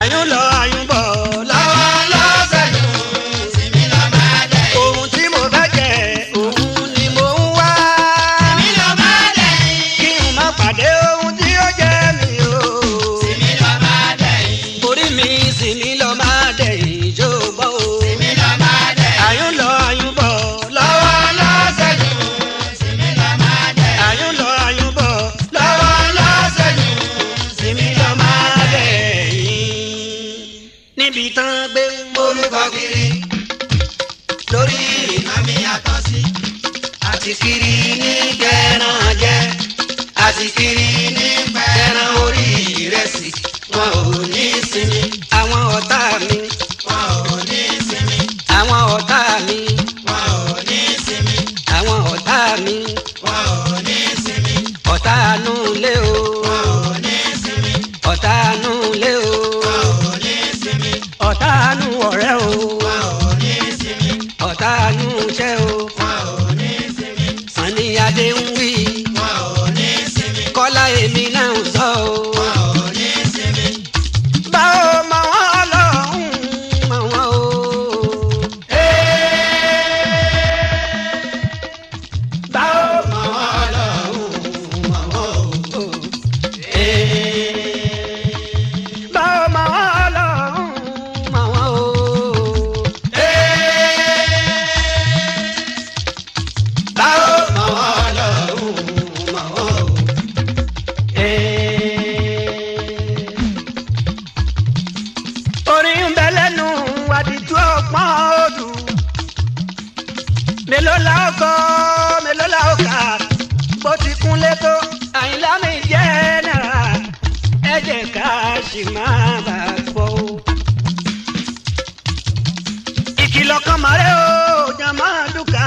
àyùn lọ àyùn bọ̀ lọ́wọ́ lọ́wọ́ lọ́sẹ̀yìn sinmi lọ máa dẹ̀ yìí. ohun tí mo fẹ́ jẹ òun ni mo ń wá sinmi lọ máa dẹ̀ yìí. kí n má pàdé ohun tí ó jẹ mí o. sinmi lọ máa dẹ̀ yìí. orí mi sì ní lọ máa dẹ̀ ìjọba o. sinmi lọ máa dẹ̀ yìí. àyùn lọ àyùn bọ̀ lọ́wọ́ lọ́wọ́ lọ́sẹ̀yìn sinmi lọ máa dẹ̀ yìí. àyùn lọ àyùn bọ̀ lọ́wọ́ lọ́sẹ̀yìn sinmi lọ máa dẹ̀ yín. níbi tán gbé ń orúkọ kiri lórí iná mi yàtọ̀ sí. àti kiri ní kẹran jẹ àti kiri ní kẹran orí ìrẹsì wọn ò ní sinmi. àwọn ọ̀tá mi wọn ò ní sinmi. àwọn ọ̀tá mi wọn ò ní sinmi. àwọn ọ̀tá mi wọn ò ní sinmi. ọ̀tá nù lé o wọn ò ní sinmi. ọ̀tá nù lé o wọn ò ní sinmi. ọ̀tá nù ọ̀rẹ́ o wọn ò ní sinmi. ọ̀tá nù iṣẹ́ o wọn ò ní sinmi. Sàní Adé ń wí wọn ò ní sinmi. Kọ́lá èmi náà ń sọ o. wọn ò ní sinmi. báwo mọ wọn lọ́hùn mọ wọn o. báwo mọ wọn lọ́hùn mọ wọn o. báwo mọ wọn lọ́hùn mọ wọn o. báwo mọ wọn lọ́hùn mọ wọn o. orin ń bẹ lẹ́nu àdìtú ọpọ́n odù mélòó la ó kọ mélòó la ó kà bó ti kún létò àyìnlá mi jẹ́ náírà ẹ jẹ́ ká sì máa bà gbọ́. ìkìlọ̀ kan mọ̀rẹ́ o jàmá dùkà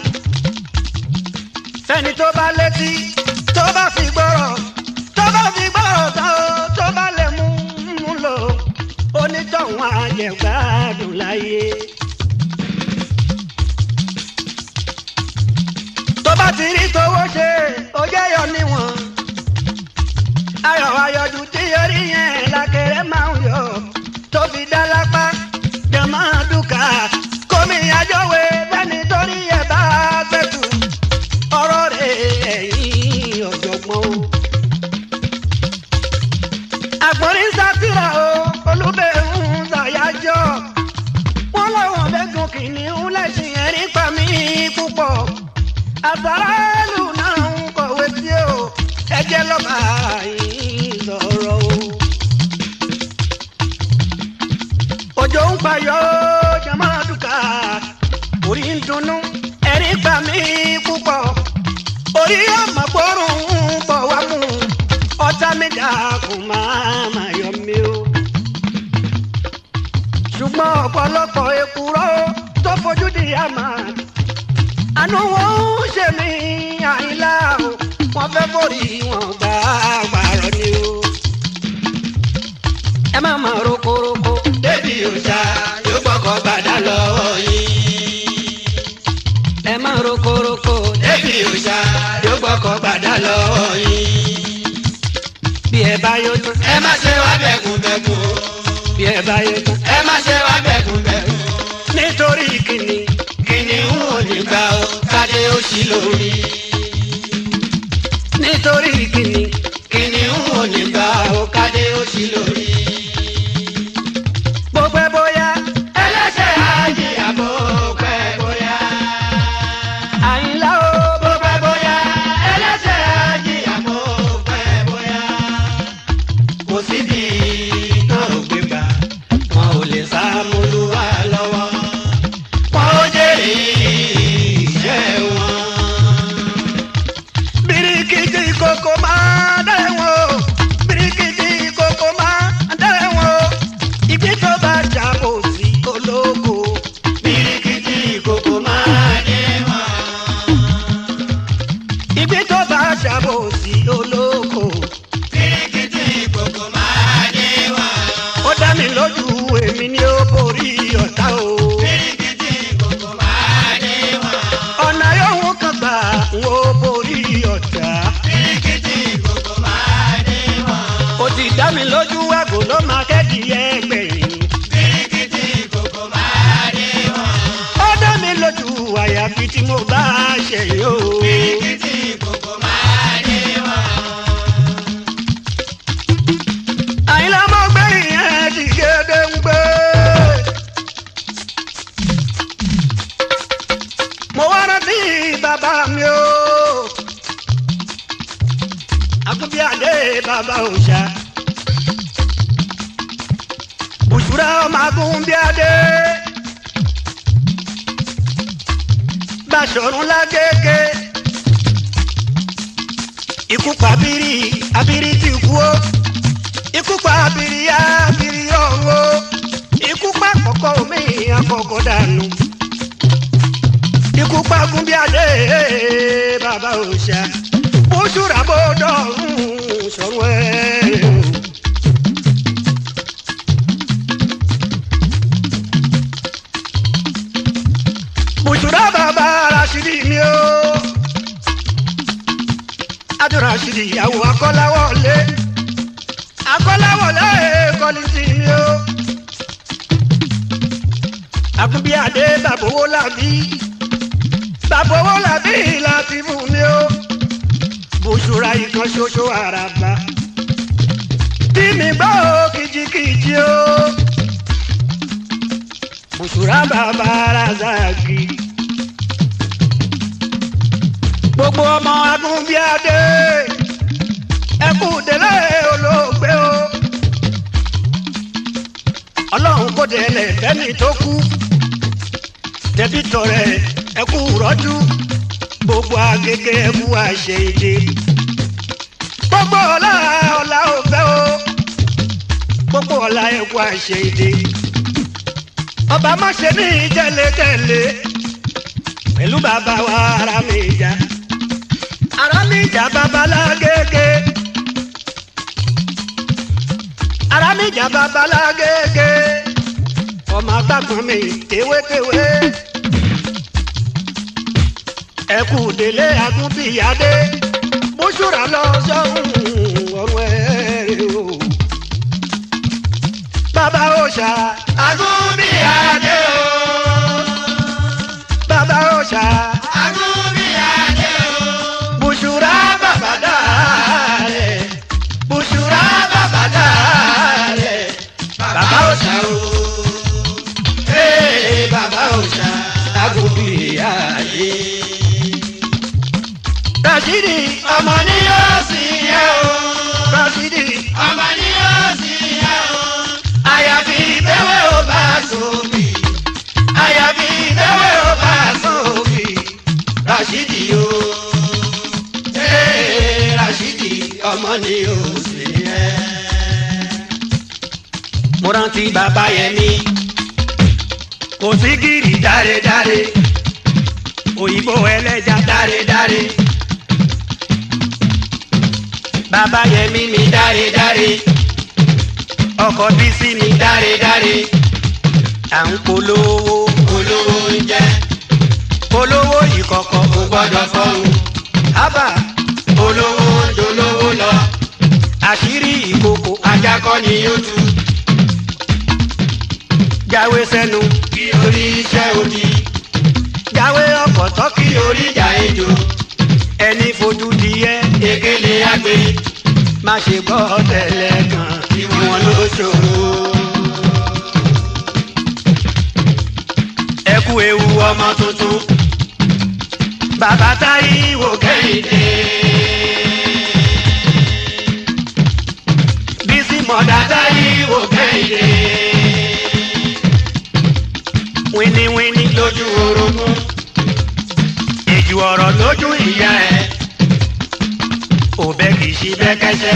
fẹ́ni tó bá létí tó bá fi gbọ́rọ̀ tó bá fi gbọ́rọ̀ tán o tó bá lè mú mú lò onítọ̀hún àjẹgbádùn láyé. tó bá ti rí tówó ṣe ó jẹ́ yọ níwọ̀n ayọ̀ ayọ̀dù tí orí yẹn lákèrè máa ń yọ tó fi dá lápá jẹ̀mọ́ dùkà kómi àjọwé bẹ́ni torí ẹ̀ bá gbẹ̀tù ọ̀rọ̀ rẹ̀ ẹ̀yìn ọ̀jọ̀gbọ́n o. àgbọ̀nrín sátìrà o olúbẹ̀ ń ṣàyájọ́ wọ́n láwọn bẹ́gùn kìnìún lẹ́sìn ẹ̀rín pa mí púpọ̀ àsáràlù náà ń kọ̀wé sí o ẹjẹ́ lọ́ba yìí sọ̀rọ̀ o. òjò ń payọ́ jamaduka orí ń dunnú ẹ̀rín pa mí púpọ̀ orí ọmọ gbọ́rùn ún bọ̀ wá mú ọ̀tá mi dàkún máa má yọ mí o. ṣùgbọ́n ọ̀pọ̀lọpọ̀ èkúrọ́ tó fojú di àmà àánú wọn ń ṣe mí àyínlá o wọ́n fẹ́ forí wọn gbà gbàrọ̀ ni o. ẹ má má rokoroko débi òòṣà yóò gbọ́kọ̀ gbàdá lọ́wọ́ yín. ẹ má rokoroko débi òòṣà yóò gbọ́kọ̀ gbàdá lọ́wọ́ yín. bí ẹ bá yó tán ẹ má ṣe wá bẹ̀kùnbẹ̀kùn o. bí ẹ bá yó tán ẹ má ṣe wá bẹ̀kùnbẹ̀kùn. nítorí kìnnì kìnìún ò ní gbà ó kádé ó ṣí lórí. nítorí kìnnì kìnìún ò ní gbà ó kádé ó ṣí lórí. bó pẹ́ bóyá ẹlẹ́ṣẹ̀ àjìyà bó pẹ́ bóyá. àyínlá o bó pẹ́ bóyá ẹlẹ́ṣẹ̀ àjìyà bó pẹ́ bóyá. kò síbi náà ò gbé gbà wọn ò lè sá mọ́lúwa lọ́wọ́. wọn ò jèrè iṣẹ́ wọn. birikiti koko máa dẹ́wọ̀n o birikiti koko máa dẹ́wọ̀n o ìgbín tó bá jà kò sí olóko birikiti ìkòkò máa dé wọn. ìgbín tó bá jà kò sí olóko birikiti ìkòkò máa dé wọn. ó dá mi lójú èmi ni ó borí ọ̀tá o birikiti ìkòkò máa dé wọn. ọ̀nà yòówù kan gbà ń ó borí ọ̀tá birikiti ìkòkò máa dé wọn. ó ti dá mi lójú àgò ló máa kẹ́dìí ẹ̀ bíríkì tí mo bá ṣe yóò. Bíríkìtì kòkó máa ní wọn. àyìnlá mọ́ gbé ìyẹn ti gédé ń gbé. mo wá rántí bàbá mi o. akúbíàdé bàbá òòṣà. òṣùrà ọmọ agúnbíàdé. Báṣọ̀run lágége. ikú pa abiri abiri ti kú o ikú pa abiri abiri ọ̀run o ikú pa àkọ́kọ́ omi àkọ́kọ́ dànù ikú pa gúnbíàdé bàbá òòṣà bóṣùrà bó dọ̀rùn sọ̀rọ̀ ẹ̀ o. bùsùrà bàbá rasidi mi o adó rasidi ìyàwó akọ́láwọlé akọ́láwọlé kọ́lìsì mi o akúbíàdé bàbówó làbí bàbówó làbí láti fún mi o bùsùrà ìkan ṣoṣo àràbà tí mi gbọ́ kìjikìji o bùsùrà bàbá razaki gbogbo ọmọ agúnbíàdé ẹkú délé olóògbé o ọlọ́run kò délé fẹ́mi tó kú tẹ̀bí tọrẹ ẹkú rọ́jú gbogbo agége ẹkú àṣẹ èdè gbogbo ọlá ọlá òfẹ́ o gbogbo ọlá ẹkú àṣẹ èdè ọba má ṣe ní ìjẹ́lẹ̀kẹ̀lẹ̀ pẹ̀lú bàbá wa ara mi jà ara mi jà babalágége ara mi jà babalágége ọmọ agbákan mi tewétewé ẹkú délé agúnbíyadé bóṣùrà lọ sọ́hún ọ̀run ẹ̀ o bàbá òòṣà Agúnbíàdé o. bàbá òòṣà Agúnbíàdé o. bùṣùrà bàbá dàlẹ̀ bùṣùrà bàbá dàlẹ̀ Bàbá òòṣà o. Ee bàbá òòṣà. agúnbíyadé. Rashidi Ọmọ ni yóò sì yẹ o. Rashidi Ọmọ ni yóò sì yẹ o. Àyàfi ìbẹ́wẹ́ ò bá sóbì. Àyàfi ìbẹ́wẹ́ ò bá sóbì. Rashidi o. Ee Rashidi ọmọ ni yóò sì yẹ. mo rántí bàbá yẹn ní kò sí gírì dáredáre òyìnbó ẹlẹ́ja dáredáre bàbá yẹn mí mi dáredáre ọkọ̀ bísí mi dáredáre à ń polówó Olówó ń jẹ́ polówó ìkọ̀kọ̀ kò gbọ́dọ̀ fọ́hùn. ábà Olówó ń dolówó lọ. àṣírí ìkòkò Ajá kọ́ ni yóò tú. jáwé sẹ́nu Kí orí iṣẹ́ òdì. jáwé ọkọ̀ tọ́kì Kí orí ìjà ejò. ẹni fojú di ẹ́ Ekele agbe. má ṣe gbọ́ tẹ̀lẹ̀ kan ìwọ̀n ló ṣòro. ẹ kú ewu ọmọ tuntun bàbá Táíwò Kẹ́hìndé Bísí mọ̀dá Táíwò Kẹ́hìndé wíníwíní lójú orogún èjì ọ̀rọ̀ lójú ìyá ẹ̀ òbẹ kì í ṣe bẹ́kẹ́sẹ́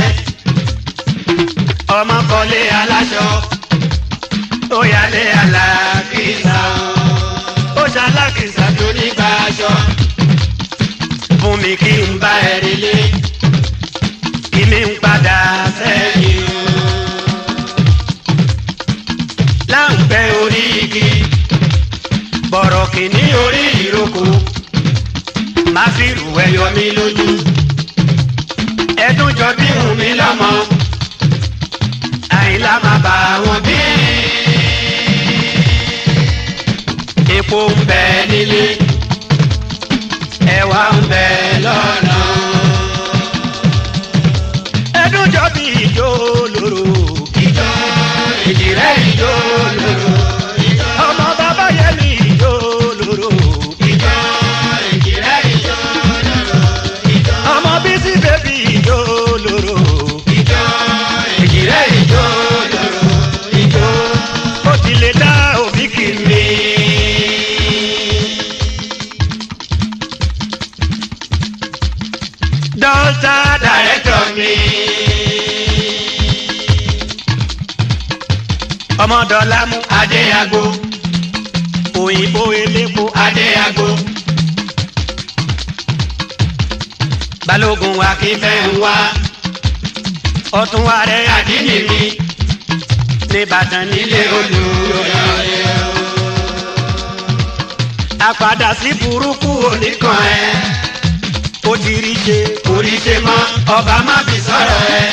ọmọ kọ́lé aláṣọ ó yálé alákìsà ó ṣalákìsà tó nígbà aṣọ fún mi kí n bá ẹ relé kí mi ń padà sẹ́yìn o. láǹpẹ́ orí igi bọ̀rọ̀ kìíní orí ìrókò má fi rù ẹyọ mi lójú ẹdún jọ bí hùn mí lọ́mọ àyìnlá máa bá wọn bí. epo ń bẹ nílé ọmọdọ́lá mú adéyàgò òyìnbó elépo adéyàgò balógun akínfẹ́ ìfẹ́ ń wá ọtún ààrẹ àdínì mi nìbàdàn nílé ilé olùyọ̀yẹ àpàdà sí burúkú oníkan ẹ ó ti rí ṣe orí ṣe mọ́ ọba má fi sọ̀rọ̀ ẹ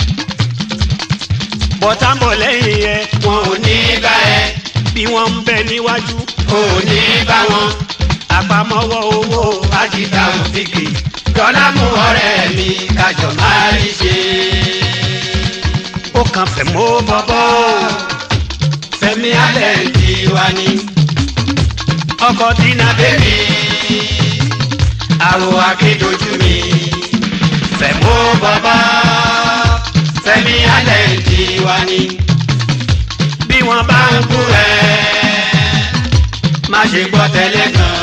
bọ́tàmbọ̀ lẹ́yìn ẹ wọn ò ní bá ẹ bí wọ́n ń bẹ níwájú ò ní bá wọn àpamọ́wọ́ owó àjìká òfìkì dọ́là mú ọ̀rẹ́ mi kájọ máa rí ṣe. ó kàn fẹ́ mọ́ bọ́bọ́ Fẹ́mi alẹ́ ti wá ní ọkọ̀ dínà bébí àwọ̀ akédojú mi fẹ̀mú bàbá Fẹ́mi alẹ́ ti wá ní bí wọ́n bá ń kú kú ẹ má ṣe gbọ́ tẹ́lẹ̀ kan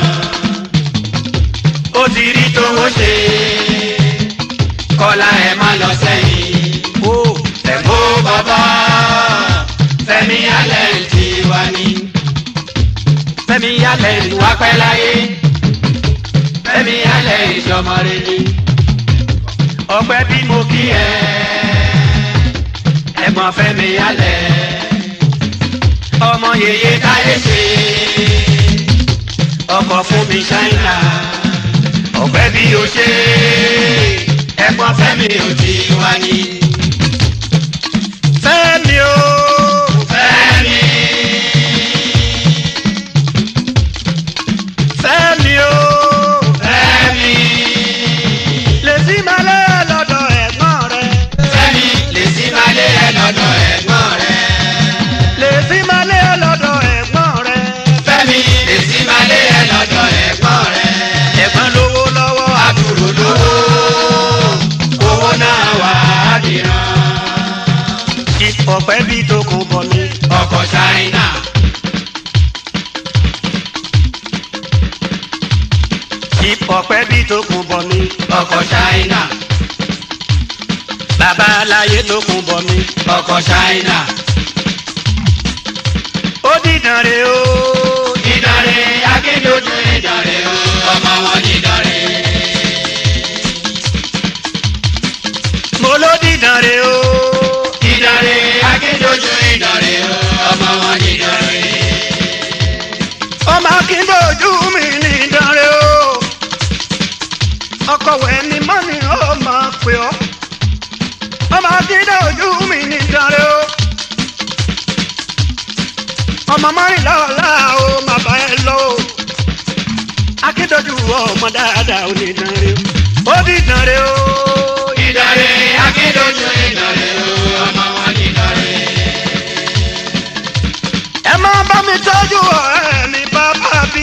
ó ti rí tówó ṣe kọ́lá ẹ má lọ sẹ́yìn. ó Fẹ̀mú bàbá Fẹ́mi alẹ́ ti wá ní. Fẹ́mi yálẹ̀ ní wá pẹ́ láyé Fẹ́mi alẹ́ ìṣọmọ rẹ ni. ọgbẹ́ bí mo kí Kí ẹ ẹ̀gbọ́n Fẹ́mi alẹ́ ọmọ yèyé yèyé táyé ṣe ọkọ̀ fún mi ṣáínà ọ̀pẹ́ bí o ṣe ẹ̀gbọ́n Fẹ́mi ò ti wá ní. Fẹ́mi o Fẹ́mi Fẹ́mi o Fẹ́mi lè sí malẹ̀ lọ́dọ̀ ẹ̀gbọ́n rẹ̀ Fẹ́mi lè sí malé ẹ lọ́dọ̀ ẹ̀gbọ́n rẹ̀. lè sí malẹ̀ lọ́dọ̀ ẹ̀gbọ́n rẹ̀ Fẹ́mi lè sí malé ẹ lọ́dọ̀ ẹ̀gbọ́n rẹ̀. ẹ̀gbọ́n lówó lọ́wọ́ àbúrò lówó owó náà wà á dìran. ọ̀pẹ́ bí tó kún bọ̀ mi ọkọ̀ ṣáínà ọ̀pẹ́ bí tó kún bọ̀ mi ọkọ̀ ṣáínà bàbá aláyé tó kún bọ̀ mi ọkọ̀ ṣáínà. ó dìdàn rè o ìdánrè akédojú ìdánrè o ọmọ wọn ní ìdánrè. mo ló dìdàn rè o ìdánrè akédojú ìdánrè o ọmọ wọn ní ìdánrè. ọmọ akíndojú mi ní ìdàn rè o ọkọ̀ wẹ̀ ni mọ́ni ó máa pè ọ́ ọmọ akíndojú mi ní ìdàn rè o ọmọ mọ́rìnlá ọ̀la o má bá ẹ lọ o akíndojú ọmọ dáadáa ò ní ìdàn rè o ó dìdàn rè o ìdánrè akédojú ìdánrè o ọmọ wọn ní ìdánrè. ẹ máa bá mi tọ́jú ọ̀rẹ́ mi bàbá bí.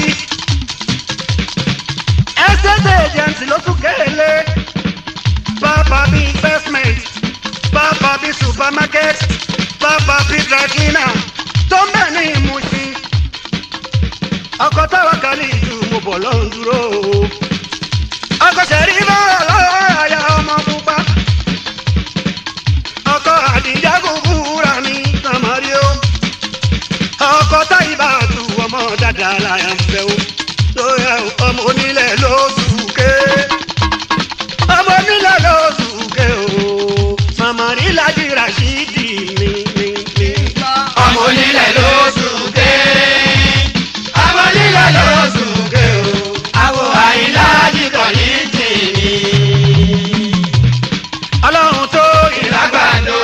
estate agent ló tún kéèlé bàbá bí investment bàbá bí supermarket bàbá bí dry cleaner tó ń bẹ̀ ní ìmúṣin. ọkọ̀ táwa kan ní ìlú mo bọ̀ lọ́hùn dúró o. ọkọ̀ sẹ̀rí bá lọ́wọ́ àyà ọmọ pupa. ọkọ̀ àdìjá kúkúrà ní tàmárí o ọkọ táyì bá tu ọmọ dáadáa láyà ń fẹ́ o lóyè ọmọ onílẹ̀ lóṣù ké ọmọ onílẹ̀ lóṣù ké o màmá rí lájú rashidi ní ní ní. ọmọ onílẹ̀ ló sùnké ọmọ onílẹ̀ ló sùnké o àwọ̀ àyílá jìkọ̀ ní tìmí ọlọ́run tó ìlágbàdo.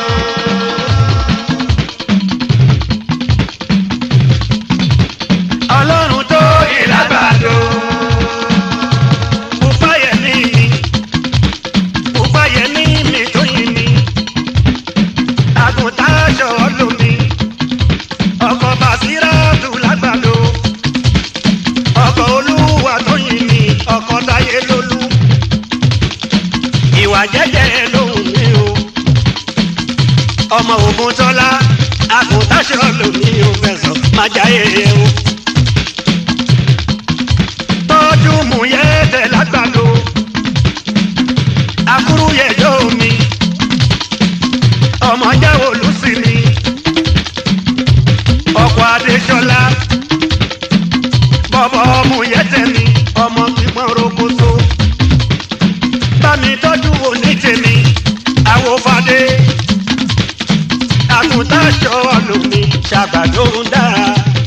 ọlọ́run tó ìlágbàdo. Bùbáyẹ̀ ní mi, bùbáyẹ̀ ní mi tó yin mi, àgùntàn aṣọ lómi, ọkọ̀ bàṣírà tù lágbàdo, ọkọ̀ olúwa tó yin mi, ọkọ̀ táyé lólú, ìwà jẹ́jẹ́ lóhùn mi o, ọmọ ògùn tọ́lá, àgùntàn aṣọ lómi ò fẹsọ̀ má jáyé o tọ́jú mú yẹ tẹ̀ lágbàdo. Akúrú yẹjọ́ mi, ọmọ jẹ́ olùsí mi. mi ṣàgbàdo ń dára.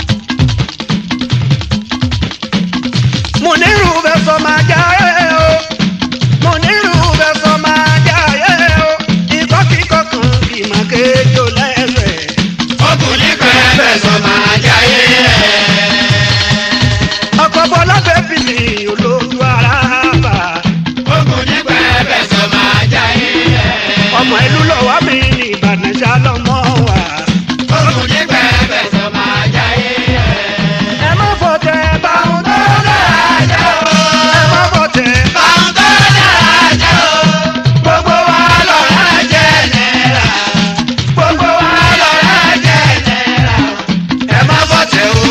mo nírú bẹ́ẹ̀ sọ máa já ẹ o mo nírú bẹ́ẹ̀ sọ máa já ẹ o ikọ́ kíkọ́ kan kì í máa kéjọ lẹ́sẹ̀. ọkùnrin pẹ́ẹ́pẹ́ sọ máa jáyé ẹ̀. ọkọ̀ bọ́lá fẹ́ fi mi olójú ara bà. ọkùnrin pẹ́ẹ́pẹ́ sọ máa jáyé ẹ̀. ọmọ ìlú lọ́wọ́ mi ní ìbàdàn ṣálọ́mọ́ wa. ọkùnrin pẹ́ẹ́pẹ́ sọ máa jáyé ẹ̀. ẹ má fọ tẹ báwọn tó dára jẹ́ o. ẹ má fọ tẹ Báwọn tó dára jẹ́ o. Gbogbo wa lọ́ra jẹ́ náírà. Gbogbo wa lọ́ra jẹ́ náírà. Ẹ má bọ̀tẹ̀ o.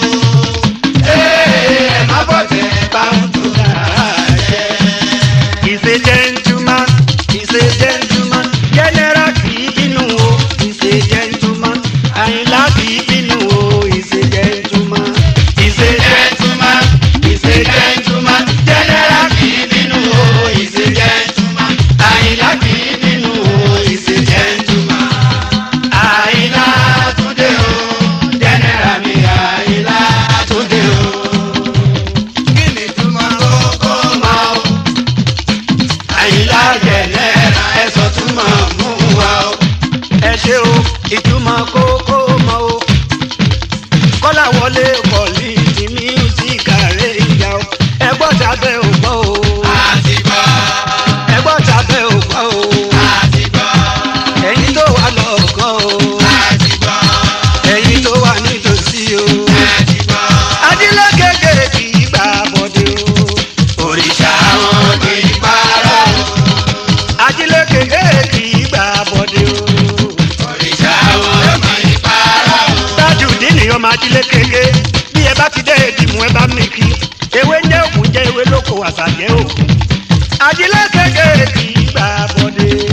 Ee, ẹ má bọ̀tẹ̀ báwọn tó dára jẹ́. He's a gentleman, he's a gentleman, general kì í bínú o, he's a gentleman, àyìnlá kì í bínú o, he's a gentleman. He's a gentleman, he's a gentleman, general kì í bínú o, he's a gentleman. Àyìnlá kì í bínú o, he's a gentleman. Àyìnlá Túndé o, general mi Àyìnlá Túndé o. Kí ni túmọ̀ kókó máa o? Àyìnlá general ẹ̀sọ́ túmọ̀ mú wa o. Ẹ ṣe o, ìtumọ̀ kókó mọ́ o. Kọ́lá wọlé pọ̀lì ti mísíkà rẹ̀ ìyá o. Ẹgbọ́n tàbẹ́ ò gbọ́ o. Àti gbọ́, Ẹgbọ́n tàbẹ́ ò gbọ́ o. àti gbọ́, Ẹ̀yin tó wà lọ́ọ̀kan o. àti gbọ́, Ẹ̀yin tó wà nítòsí o. àti gbọ́. Ajílẹ̀ kékeré kì í gbà bọ̀dé o. òrìṣà wọn kì í parọ́ Ajílẹ̀ kékeré kì í gbà bọ̀dé o. òrìṣà wọn kì í parọ́ Tájù dínì ọmọ ajílẹ̀ kékeré bí ẹ bá ti dé ìdìmú ẹ bá mi kí. Ewé ń jẹ́ òkú jẹ́ ewé lóko àṣà jẹ́ òkú. Ajílẹ̀ kékeré kì í gbà bọ̀dé.